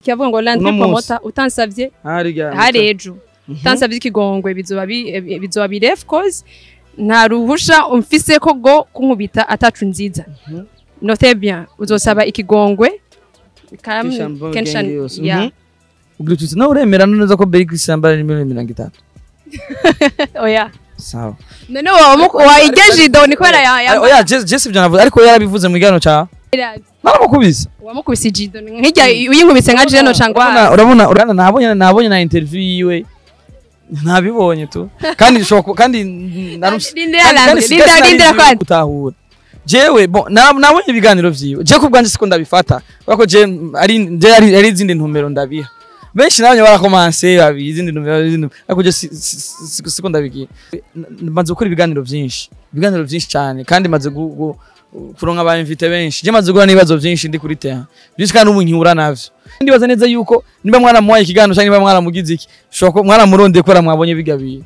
kivuga ngo landry Uno munsi. promoter utansavye hariya hari ejo utansavye ikigongwe bizoba bi- bizoba bire of course nta ruhusha umfise ko go kunkubita atacu nziza Mhm. note bien uzosaba ikigongwe Kam- Christian Bale Kenshan- gang yose. yeah. Mhm. ubwira uti nawe uremera neza ko Beri Christian Bale ari miliyoni mirongo itatu oya sawa none wayigeje ido ni kubera ya- ya- oya Jesse Jesse ibyo navuze ariko yarabivuze mu kiganiro cyawe naramukubise wamukubise ijido nkijya uyinkubise nka jeno cyangwa urabona urabona urabona nabonye nabonye na interview yiwe ntabibonye tu kandi bishobora ku- kandi narus- Rindira kandi- Landry, kandi si- rindira- kandi rindira sinari kwandi. gutahura jewe bon na- nabonye ibiganiro vyiwe je kubwanje siko ndabifata kubera je ari je ari ari izindi ntumbero ndabiha benshi nabonye barakomanse babi izindi ntumbero izindi ntumbero. ariko je si- si- si- siko ndabigira N- maze gukora ibiganiro vyinshi ibiganiro vyinshi cyane kandi maze gu- gu- kuronka aba invite benshi je maze guhura n'ibibazo vyinshi ndi kuri terrain byinshi kandi ubu nkihura navyo ndibaza neza yuko niba mwaramuhaye ikiganiro cyangwa niba mwaramugize iki ushobora kuba mwaramurondeye kubera mwabonye bigabiye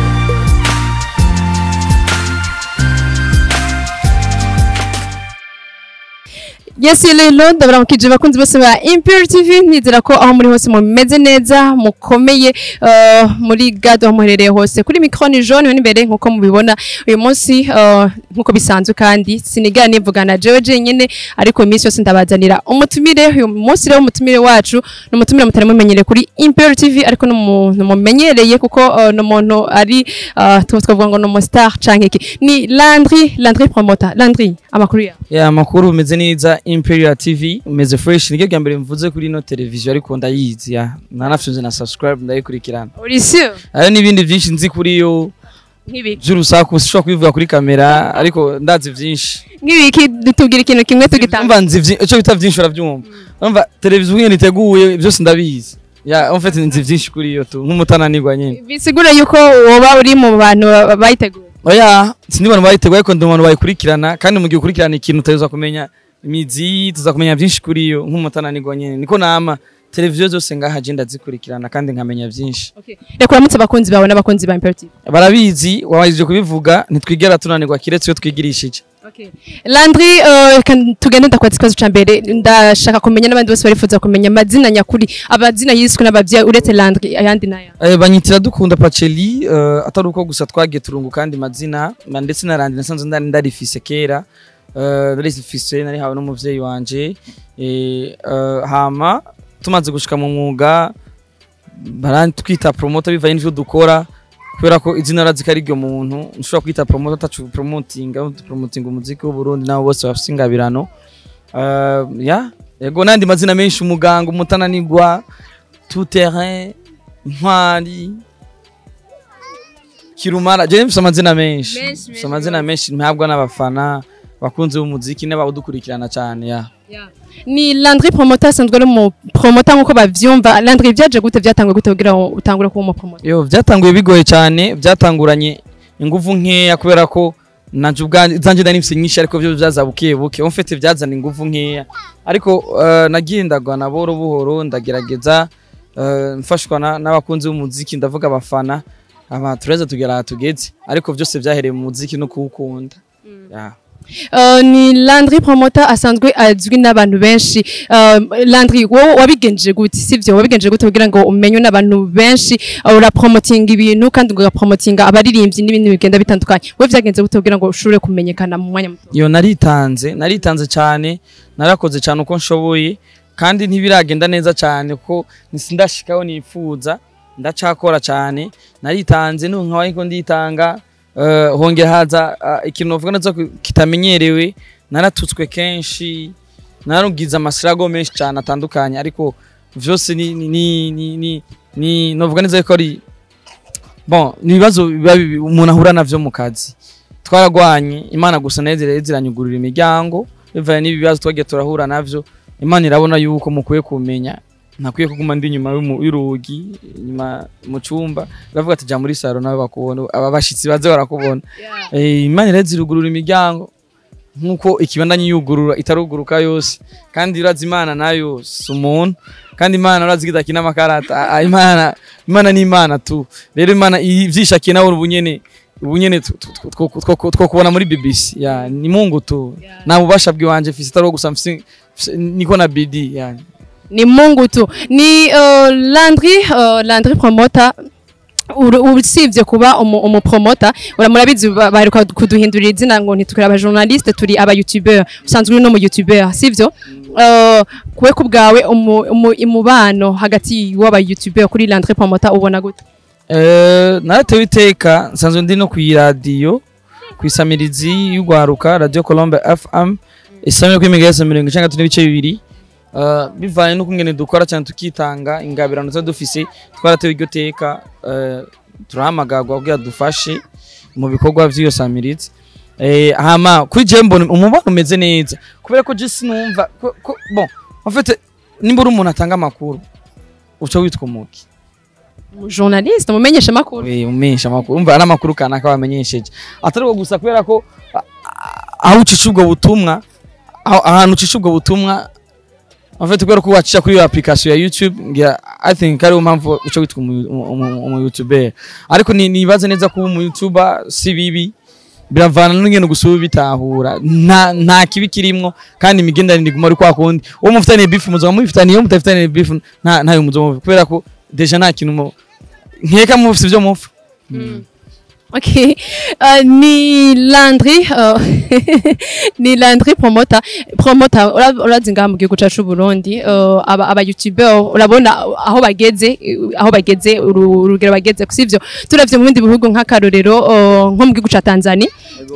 Yes rero ndabaramukije bakunzi bose ba Impure TV nizera ko aho muri hose mumeze neza mukomeye uh, muri gado aho muherereye hose kuri micro ni jaune we imbere nkuko mubibona uyu munsi uh, nkuko bisanzwe kandi sinigana nivugana jewe jenyine ariko iminsi yose ndabazanira umutumire uyu munsi rero umutumire wacu ni umutumire mutari mumenyereye kuri Impure TV ariko n'umuntu mumenyereye kuko uh, ni umuntu ari uh, tu- twavuga ngo ni umustar canke iki ni Landry Landry promoter Landry amakuru yawe ya amakuru umeze neza imperial tv umeze fresh niryo rya mbere mvuze kuri ino televiziyo ariko ndayizi ya nanafyunze na subscribe ndayikurikirana uri sûr hariho n'ibindi byinshi nzi kuri yo nk'ibiki by'urusaku sishobora kubivuga kuri kamera ariko ndazi byinshi nk'ibiki tubwira ikintu kimwe tugitanga umva nzi vyi- ico bita byinshi urabyumva umva televiziyo nyene iteguye byose ndabizi ya en fait nzi byinshi kuri yo tu nk'umutananirwa nyene bisigura yuko woba uri mu bantu ba- bayiteguye oya sindi bantu bayiteguye ariko ndi mu bantu bayikurikirana kandi mu gihe ukurikirana ikintu uteza kumenya imizi tuza kumenya byinshi kuri yo nk'umutananirwa nyene niko nama televiziyo zose ngaha je ndazikurikirana kandi nkamenya byinshi reka uramutse abakunzi bawe n'abakunzi ba imperative barabizi wabajije kubivuga ntitwigera tunanirwa kiretse iyo twigirishije landry eh, reka tugende ndakwaza ikibazo ca mbere ndashaka kumenya n'abandi bose barifuza kumenya amazina nyakuri amazina yiswe n'abavyeyi uretse landry ayandi naya Eh, banyitira dukunda paceli uh, atari uko gusa twagiye turungu kandi mazina na- ndetse narandi nasanzwe ndari ndarifise kera uh, ndarifise narihawe n'umuvyeyi wanje eh, uh, hama tumaze gushika mu mwuga barantwita promoter bivaye n'ivyo dukora kubera ko izina razi ko ari ryo muntu nshobora kwita promoter atacu promotinga promotinga umuziki w'uburundi nabo bose bafise ingabirano uh, ya yego nandi mazina menshi umuganga umutananirwa tout terrain intwari kirumara je mfise amazina menshi Menshi, mfise menshi amazina menshi mpabwa n'abafana bakunzi b'umuziki n'abawudukurikirana cyane ya ni landry promoter asanzwe ari mu promoter nk'uko bavyumva landry vyaje gute vyatanguye gute kugira ngo utangure kuba umu promoter yo byatanguye bigoye cyane byatanguranye ingufu nkeya kubera ko nanje ubwanjye zanje ndari mfise nyinshi ariko byo byaza buke buke on fait byazana ingufu nkeya ariko uh, nagiye ndagwana buhoro buhoro ndagerageza uh, mfashwa na- n'abakunzi b'umuziki ndavuga abafana aba tureza tugera aha tugeze ariko byose byahereye mu muziki no kuwukunda yeah. Uh, ni Landry promoter asanzwe azwi n'abantu benshi uh, Landry wowe wabigenje gute sivyo wabigenje gute kugira ngo umenywe n'abantu benshi uh, urapromotinga ibintu kandi ugapromotinga abaririmbyi n'ibindi bigenda bitandukanye wowe vyagenze gute kugira ngo ushobore kumenyekana mu mwanya muto yo naritanze naritanze cyane narakoze cyane uko nshoboye kandi ntibiragenda neza cyane kuko sindashikaho nifuza ndacakora cyane naritanze n'ubu nkaba ariko nditanga eh, hongera haza ah, ikintu novuga neza ko kitamenyerewe naratutswe kenshi narugize amasirago menshi cyane atandukanye ariko vyose ni ni ni ni, ni, ni novuga neza ko ari bon ni ibibazo biba bibi- umuntu ahura navyo mu kazi twaragwanye imana gusa nayo ziraheza ziranyugurura imiryango bivaye n'ibibazo twagiye turahura navyo imana irabona yuko mukwiye kumenya ntakwiye kuguma ndi inyuma y'umu- y'urugi inyuma mu cyumba bavuga ati jya muri saro nawe bakubona aba bashitsi baze barakubona Eh, imana iraheza irugurura imiryango nk'uko ikibandanye yugurura itaruguruka yose kandi urazi imana nayo si umuntu kandi imana urazi idakina amakarata Ah, ah, imana imana ni imana tu rero imana ivyishakiye nawe ubu nyene ubu nyene tu- tu- tu- two- two- two kubona muri BBC ya ni Mungu tu nta bubasha bwiwanje mfise atari uwo gusa mfise mfise- niko na BD yani ni mungu tu ni uh, landry uh, landry promoter uru- usibye kuba umu- umupromota ura murabizi ba- baheruka kuduhindurira izina ngo ntitukiri abajournaliste turi aba youtuber usanzwe uri no mu youtuber sivyo uh, kuwe ku bwawe umu- umu- umubano hagati w'aba youtuber kuri landry promoter ubona gute Eh, naratewe iteka nsanzwe ndi no kw'iradiyo kw'isamirizi y'ugwaruka radio colombe fm isamire kuri megahertz mirongo icenda gatatu n'ibice bibiri Eh, bivanye n'ukungene dukora cyane tukitanga ingabirano tuba dufise twaratewe iryo teka eh, turahamagarwa kugira dufashe mu bikorwa vy'iyo samirizi Eh, hama kuri je mbona umubano umeze neza kubera ko je sinumva ko- ko- bon en fait nimba uri umuntu atanga amakuru uca witwa umuki journaliste umumenyesha makuru Eh, umenyesha amakuru umva ari amakuru kanaka bamenyesheje atari uko gusa kubera ko a- a- aho ucisha ubwo butumwa aho- ahantu ucisha ubwo butumwa en fait kubera ko wacisha kuri iyo application ya YouTube ngira I think ariyo mpamvu uca witwa umu- umu- umu umu YouTuber ariko ni nibaze neza kuba umu YouTuber si bibi biravana n'ingene gusa uba bitahura nta nta kibi kirimwo kandi imigenderanire iguma ari kwa kundi uwo mufitaniye beef muzoba mubifitaniye uwo mutafitaniye beef nta ntayo muzoba kubera ko deja nta kintu mu- nkeka mufise ibyo mupfa Okay. Uh, ni Landry uh, ni Landry promoter promoter ura- urazi ngaha mu gihugu cacu Burundi uh, aba aba YouTuber urabona aho bageze uh, aho bageze uru- urugero bageze kusivyo turavye mu bindi bihugu nk'akarorero uh, nko mu gihugu ca Tanzania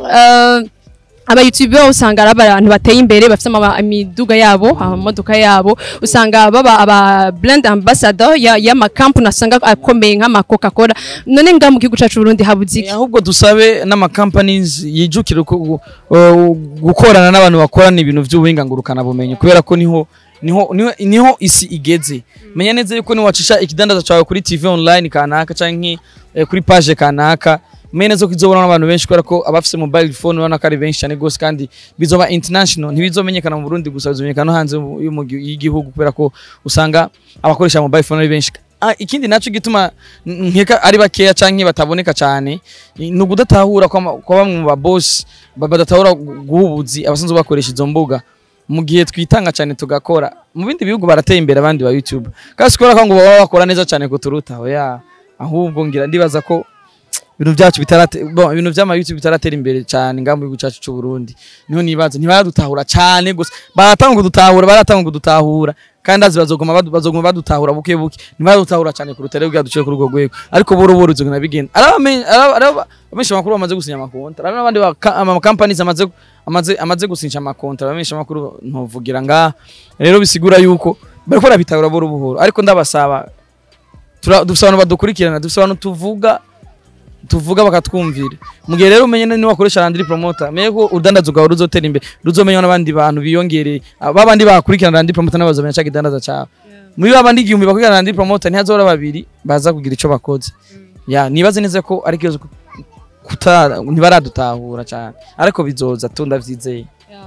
uh, aba YouTuber usanga ari abantu bateye imbere bafite ama- imiduga yabo amamodoka yabo usanga baba aba brand ambassador ya y'amakampani usanga akomeye nk'ama Coca Cola none ngaha mu gihugu cacu Burundi habuze iki Eh, ahubwo dusabe n'ama companies yijukira uko- gu- uh, gukorana n'abantu bakorana ibintu by'ubuhinga ngurukana bumenyi kubera ko niho niho niho, niho isi igeze menya neza yuko niwacisha ikidandaza cyawe kuri TV online kanaka canke eh, kuri page kanaka menya neza ko izobona n'abantu benshi kubera ko abafise mobile phone urabona ko ari benshi cyane gose kandi bizoba international ntibizomenyekana mu Burundi gusa bizomenyekana no hanze mu- y'umu- y'igihugu kubera ko usanga abakoresha mobile phone ari benshi Ah, ikindi naco gituma n- nkeka ari bakeya canke bataboneka cyane ni ukudatahura kwa kwa bamwe mu babosi ba- badatahura gu- guha ubuzi abasanzwe bakoresha izo mbuga mu gihe twitanga cyane tugakora mu bindi bihugu barateye imbere abandi ba YouTube kandi sikora ko ngo baba bakora neza cyane kuturuta oya ahubwo ngira ndibaza ko ibintu byacu bitarate bon ibintu by'ama YouTube bitaratera imbere cyane ngamu gihugu cyacu cy'u Burundi niho nibaza ntibaradutahura cyane gusa baratanga kudutahura baratanga kudutahura kandi azi bazoguma badu- bazoguma badutahura buke buke ntibaradutahura cyane kuruta rero bwaduciye kuri urwo rwego ariko boro boro bizogenda bigenda arabamenye abamenyesha amakuru bamaze gusinya amakontra hari n'abandi baka- ama companies amaze amaze amaze gusinya amakontra abamenyesha amakuru ntovugira ngaha rero bisigura yuko bariko barabitahura boro buhoro ariko ndabasaba tura- dufise abantu badukurikirana dufise abantu tuvuga tuvuga bakatwumvira mu gihe rero umenye ni wakoresha Landry Promoter menye ko urudandazo rwawe ruzotera imbere ruzomenywa n'abandi bantu biyongereye babandi bakurikirana Landry Promoter nabo bazomenya cya kidandaza cyawe muri babandi igihumbi bakurikirana Landry Promoter ntihazora babiri baza kugira ico bakoze ya nibaze neza ko ari kibazo ku- kuta ntibaradutahura cyane ariko bizoza tu ndavyizeye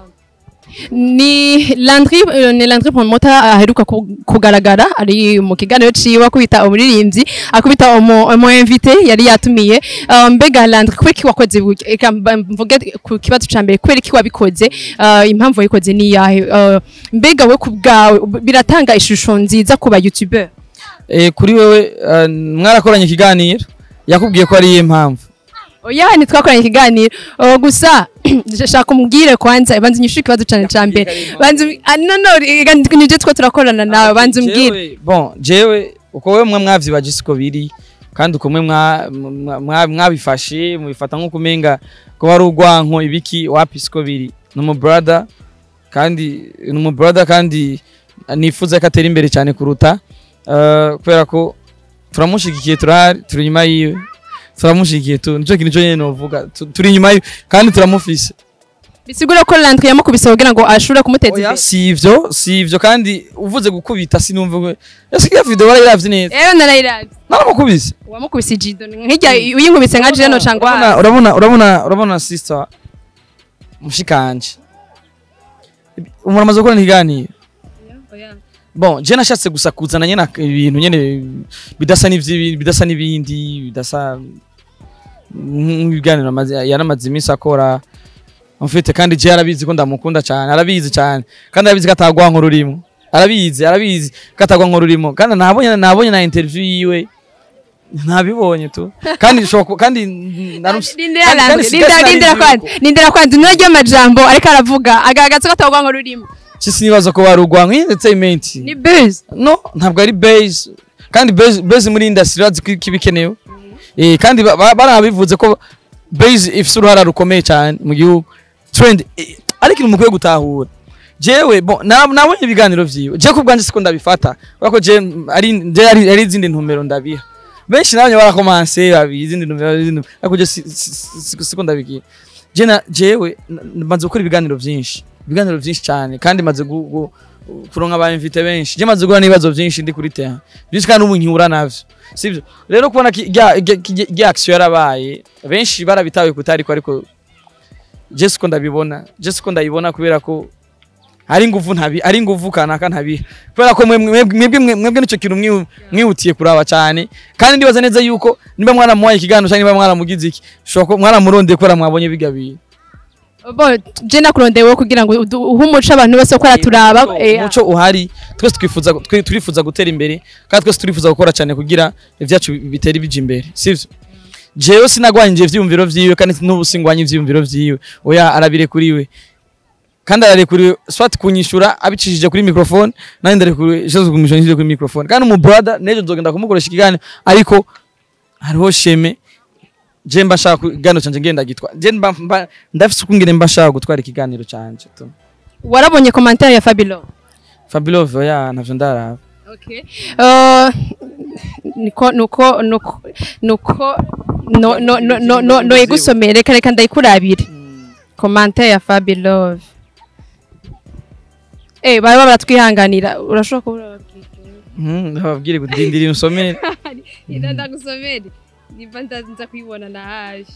ni Landry uh, ni Landry promoter aheruka ku- kugaragara ari mu kiganiro ciwe akubita umuririmbyi akubita umu umu invité yari yatumiye uh, mbega Landry kubera iki wakoze buryo eka mba- mvuge ku kibazo ca mbere kubera iki wabikoze uh, impamvu wayikoze ni yahe uh, mbega we ku bwawe ubu- biratanga ishusho nziza ku ba youtuber eh kuri wewe eh, mwarakoranye ikiganiro yakubwiye ko ari iyihe mpamvu oya ntitwakoranye ikiganiro uh, gusa shaka umbwire kwanza banza unyishure ikibazo cane ca mbere banza umbi- ah, no no reka nije two turakorana nawe banza umbwire Jewe- bon jewe uko wewe mwe mwavyibaje siko biri kandi uko mwe mwa- mwa- mwa- mwabifashe mubifata nk'uko umenga ko ari urwanko ibiki wapi siko biri ni umu brother kandi ni umu brother kandi nifuza ko atera imbere cyane kuruta eh, kubera ko turamushigikiye turahari turi inyuma yiwe turamushigikiye tu nicyo kintu cyo nyene novuga Tu- turi inyuma yiwe kandi turamufise bisigura ko Landry yamukubise kugira ngo ashobore kumuteza Oya, imbere si ivyo si ivyo kandi uvuze gukubita sinumva ngo ese iyo video warayiravye neza rero narayiravye naramukubise wamukubise jido nk'ijya uyinkubise nka jeno urabona cangwa urabona urabona urabona sister mushikanje umuntu amaze gukora ikiganiro bon je nashatse gusa kuzana nyene ak- ibintu nyene bidasa n'ivyi bidasa n'ibindi bidasa nk'ibiganiro amaze yaramaze iminsi akora mfite kandi je arabizi ko ndamukunda cyane arabizi cyane kandi arabizi ko atagwanko rurimo arabizi arabizi katagwa ngo rurimo kandi nabonye nabonye na interview yiwe ntabibonye tu kandi shobora ku- kandi narus- Rindira kandi- kandi Landry, si- rindira kandi rindira sinari kwanza nzi rindira kwanza nino ry'amajambo ariko aravuga agaragaza ko atagwa ngo rurimo yuko- si sinibaza ko barugwa nka entertainment ni buzz no ntabwo ari base kandi base base muri industry urazi ko ibikenewe eh kandi ba- ba- barabivuze ko base ifite uruhara rukomeye cyane mu gihugu trend eh, ariko ikintu mukwiye gutahura jewe bon na- nabonye ibiganiro vyiwe je ku bwanje siko ndabifata kubera ko je ari je ari ari izindi ntumero ndabiha benshi nabonye barakomanse babiha izindi ntumero izindi ntumero, ariko je si- si- si- siko ndabigira je na jewe n- maze gukora ibiganiro vyinshi ibiganiro vyinshi cyane kandi maze gu- gu- kuronka aba invite benshi je maze guhura n'ibibazo vyinshi ndi kuri terrain byinshi kandi ubu nkihura navyo sivyo rero kubona ki- rya rya- rya- rya action yarabaye benshi barabitawe kutariko ariko je siko ndabibona je siko ndabibona kubera ko ari nguvu ntabi ari nguvu kanaka ntabiha kubera ko mwe- mwe- mwebwe mwe- mwebwe nicyo kintu mwihu- mwihutiye kuraba cyane kandi ndibaza neza yuko niba mwaramuhaye ikiganiro cyangwa niba mwaramugize iki shobora ko mwaramurondeye kubera mwabonye bigabiye bo je nakurondewe kugira ngo udu- uhe umuco abantu bose ko araturaba eh, umuco uhari twese twifuza twe- turifuza gutera imbere kandi twese turifuza gukora cyane kugira ibyacu bitera bija imbere sivyo jewe sinagwanyije ivyiyumviro vyiwe kandi n'ubu singwanye ivyiyumviro vyiwe oya arabirekuriwe kandi ararekuriwe swat kunyishura abicishije kuri microphone nandi ndarekuriwe jewe kumishonije kuri microphone kandi umu brother nejo nzogenda kumukoresha ikiganiro ariko hariho sheme je mba nshaka ikiganiro canje ngenda gitwa je mba mba- ndafise ukungene mba nshaka gutwara ikiganiro canje tu warabonye commentaire ya Fabilo Fabulous oya ntavyo ndaraba Okay. Uh, niko nuko nuko nuko no no no no no no igusomere reka reka ndayikurabire commentaire ya Fabi Love Eh baba baratwihanganira urashobora kubura Mhm, ndababwire gudindira umusomere Ida ndagusomere niba ndaza kuyibona na haje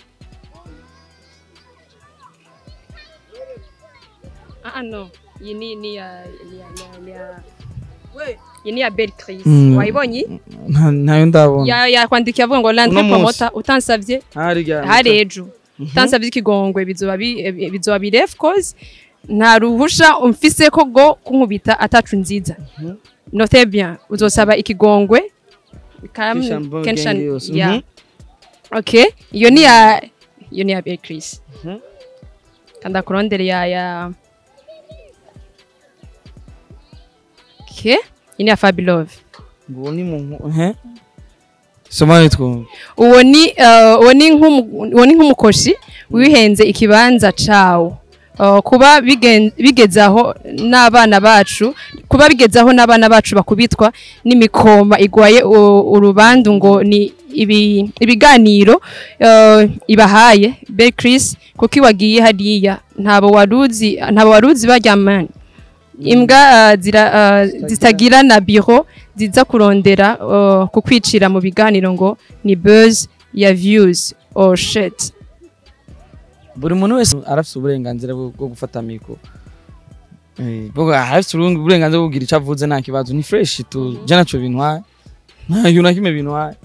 Ah ah, no iyi ni ni ya ni ya ni ya iyi ni ya Belle Chris Mm. wayibonye Nta- ntayo ndabona ya yakwandikiye avuga ngo landry Uno munsi. promota utansavye harya hari ejo utansavye ikigongwe bizoba bi- eh, bizoba bire of course nta ruhusha umfise ko go kunkubita atacu nziza note bien uzosaba ikigongwe Kam- Kishambo Kenshan- gang yose. yeah. Mhm. okay iyo ni ya iyo ni ya Belle Chris Mhm. kanda kurondere ya ya okay iyi ni ya Fabi Love ngo ni mu he soma nitwo uwo ni eh, uwo ni nk'umu- uwo ni nk'umukoshi wihenze ikibanza cawo Eh, kuba bigen- bigeze aho n'abana bacu kuba bigeze aho n'abana bacu bakubitwa n'imikoma igwaye u- urubandu ngo ni ibi- ibiganiro eh, ibahaye Belle Chris kuko iwagiye hariya ntabo waruzi ntabo waruzi baryamanye imbwa eh, zira, eh, zitagira na biro ziza kurondera eh, kukwicira mu biganiro ngo ni buzz ya views or shit buri muntu wese arafite uburenganzira bwo bwo gufata mikoro Eh, bwo arafite uburenga- uburenganzira bwo kugira icyo avuze nta kibazo ni fresh tu je naco bintwaye nta kintu na kimwe bintwaye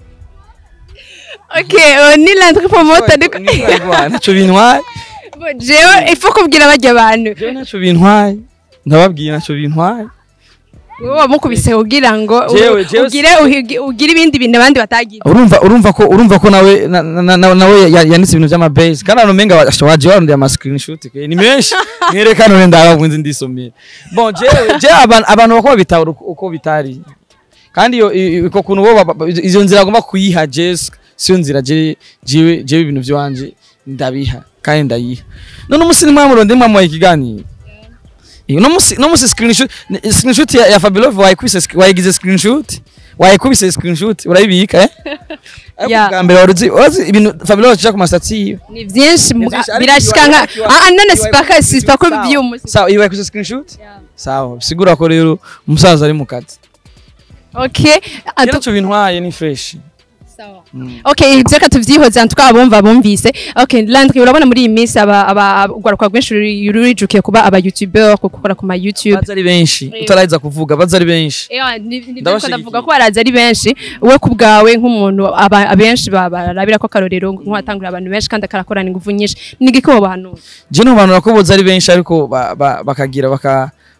okay uh, ni landry promoter ariko Ni kubera naco bintwaye Bo, jewe ifo kubwira bajya abantu je naco bintwaye ndababwiye naco bintwaye wowe wamukubise kugira ngo u- Jewe- jewe- ugire uhigi- ugire ibindi bintu abandi batagize urumva urumva ko urumva ko nawe na- na- na- nawe ya- yanditse ibintu by'ama base kandi abantu menga waje warondeye ama screenshot ke ni menshi mwerekana none ndabunze ndisomera bon je je abantu abantu bako bitahura uko- uko bitari kandi iyo i- iko kuntu bo ba- ba- izo nzira agomba kuyiha je siyo nzira je jewe jewe ibintu byanje ndabiha kandi ndayiha none umunsi nimwe murondeye mwamuhaye ikiganiro Eh, no musi no musi screenshot ni- screenshot ya, ya Fabulous wayikubise sk- wayigize screenshot wayikubise screenshot urayibika eh Ya. bwa mbere waruzi wazi ibintu Fabulous acha ku masatsi yiwe ni byinshi mu- byinshi, ariko birashika nka iwa- iwa- ah ah, none iwa- sipaka iwa- sipaka sawa. by'umunsi sawa iyo wayikubise screenshot sawa bisigura ko rero umusaza ari mu kazi okay atu- rero cyo bintwaye ni fresh sawa Mm. okay ibyo reka tuvyihoze twabumva bumvise okay landry urabona muri iyi minsi aba aba urwaruka rwinshi ruri- rurijukiye kuba aba youtuber gukora ku ma youtube baza ari benshi Eh. utarayiza kuvuga baza ari benshi Ewa, ni- ni byo Ndabashigikiye. ndavuga ko baraza ari benshi we ku bwawe nk'umuntu aba- abenshi ba- barabira ko akarorero nk'uwatangurira abantu benshi kandi akarakorana ingufu nyinshi ni igiki wowe bahanura je no bantu ko boza ari benshi ariko ba- ba- bakagira baka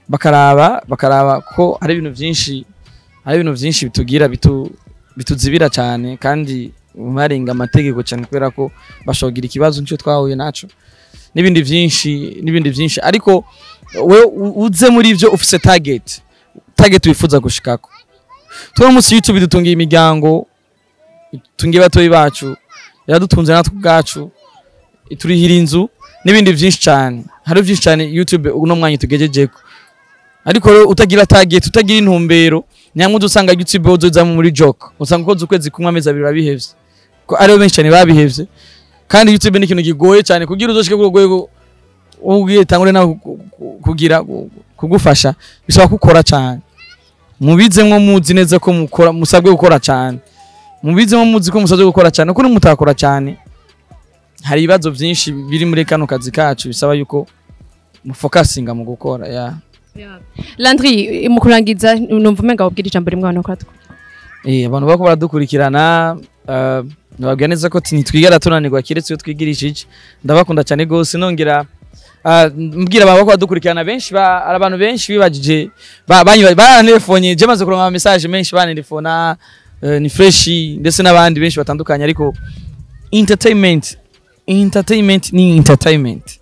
bakaraba bakaraba ko hari ibintu byinshi hari ibintu byinshi bitugira bitu bituzibira cyane kandi barenga amategeko cyane kubera ko bashogira ikibazo nicyo twahuye naco n'ibindi byinshi n'ibindi byinshi ariko we u- uze muri ibyo ufise target target wifuza gushikako tuno munsi YouTube dutungiye imiryango tungiye batoyi bacu yaradutunze natwe ubwacu iturihira inzu n'ibindi byinshi cyane hari byinshi cyane YouTube uno mwanya tugejejeko ariko rero utagira target utagira intumbero nyamwe udusanga YouTube uzoza muri joke usanga ukoze ukwezi kumwe amezi abiri babihevye ko aribo benshi cyane babihevye kandi YouTube ni ikintu kigoye cyane kugira uzoshike ku rwego ubwiye tangure nawe ku- ku- kugira ku- kugufasha bisaba gukora cyane mubizemwo muzi neza ko mukora musabwe gukora cyane mubizemwo muzi ko musabwe gukora cyane kuko mutakora cyane hari ibibazo byinshi biri muri kano kazi kacu bisaba yuko mufokasinga mu gukora ya Landry mu kurangiza numva umenga wabwira ijambo rimwe abantu bakora Eh, abantu bako baradukurikirana uh, nababwira neza ko ntitwigera tunanirwa kiretse iyo twigirishije ndabakunda cyane gose nongera uh, mbwira abantu bako baradukurikirana benshi ba, hari abantu benshi bibagije ba- banyi- baranelefonye je maze kuronka ama message menshi banelefona uh, ni fresh ndetse n'abandi benshi batandukanye ariko entertainment entertainment ni entertainment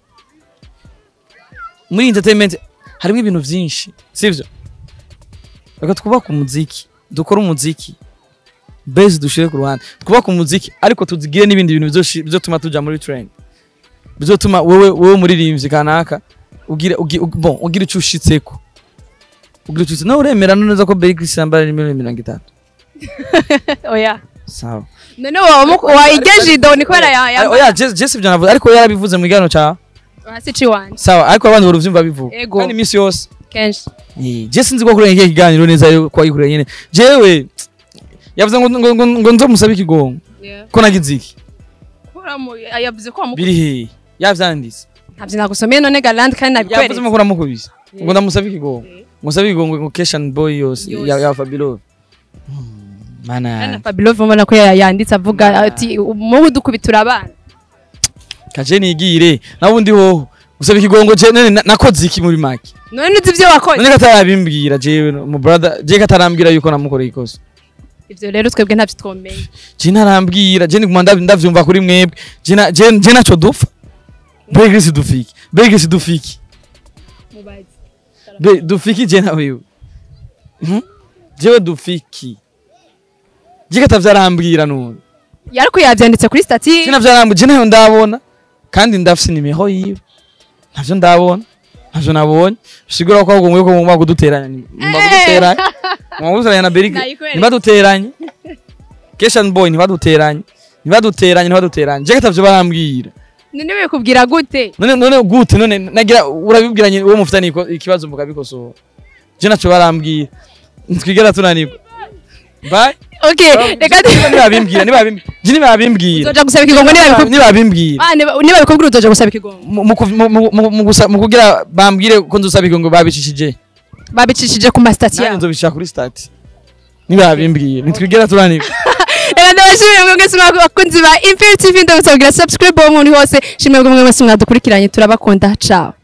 muri entertainment harimo ibintu byinshi sivyo reka twubake umuziki dukore umuziki base dushire ku ruhande twubake umuziki ariko tuzigire n'ibindi bintu bizoshi- bizotuma tuja muri trend bizotuma wewe wewe muririmbyi kanaka ugira ugi- ug- bon ugira icyo ushitseko ugira icyo ushitse nawe uremera neza ko Big Chris yambara ni miliyoni mirongo itatu oya sawa none wayigeje ido ni kubera ya Ah, oya Jess Jess ibyo navuze ariko yarabivuze mu kiganiro cyawe hasi ciwanje sawa ariko abandi baruvyumva bivuga Ego. kandi iminsi yose kenshi Eh, je sinzi ko kurenga iki kiganiro neza yo ko ayikureye nyene jewe yavuze ngo ngo ngo, ngo nzomusabe ikigongo ko nagize iki yavuze ko biri hehe yavyanditse ntabyo nagusomeye none galande kandi yavuze nabikweretse ko namukubise Yeah. ngo ndamusabe ikigongo Yeah. musabe ikigongo ngo Keshan boy yose Yose. ya ya Fabilo mana Kandi yanjye. Fabio ubona ko ya- yanditse avuga ati mubu dukubitura abana kaje nigire nabundi hoho gusaba ikigongo je none na- nakoze iki muri make none uzi ibyo wakoze none katarabimbwira jewe mu brother je katarambwira yuko namukoreye ikosa ibyo rero twebwe ntabyo twomeye je ntarambwira je niguma ndav- ndavyumva kuri mwebwe je na- je je naco dupfa Begisi dufiki Begisi dufiki Be dufiki je na wewe Mhm. jewe dufiki je katavyarambwira none ariko yabyanditse kuri stati sinavyarambwira je nayo ndabona kandi ndafise nimero yiwe ntavyo ndabona ntavyo nabonye sigura ko ahubwo mweko mugomba kuduteranya ni- mugomba kuduteranya mugomba kuduteranya na Berike Nayikwereka. ntibaduteranye Keshan boy ntibaduteranye ntibaduteranye ntibaduteranye je katavyo barambwira none bikubwira gute none none gute none nagira urabibwiranye uwo mufitanye iko- ikibazo mukabikosora je naco barambwira ntitwigera tunanirwa bye okay reka tu- nibabimbwira nibabimbwira je nibabimbwira uzoja gusaba ikigongo niba bikubwira nibabimbwira Ah, niba niba bikubwira uzoja gusaba ikigongo mu- mu kuv- mu- mu- mu- mu gusa- mu kugira bambwire ko nzosaba igongo babicishije babicishije ku masitati nanjye yabo nzobishira kuri stati nibabimbwira ntitwigera tunanirwa reka ndabashimire mwe mwese mwakunzi ba imperi tv ndabasabwira subscribe aho muri hose shimwe mwe mwese mwadukurikiranye turabakunda ciao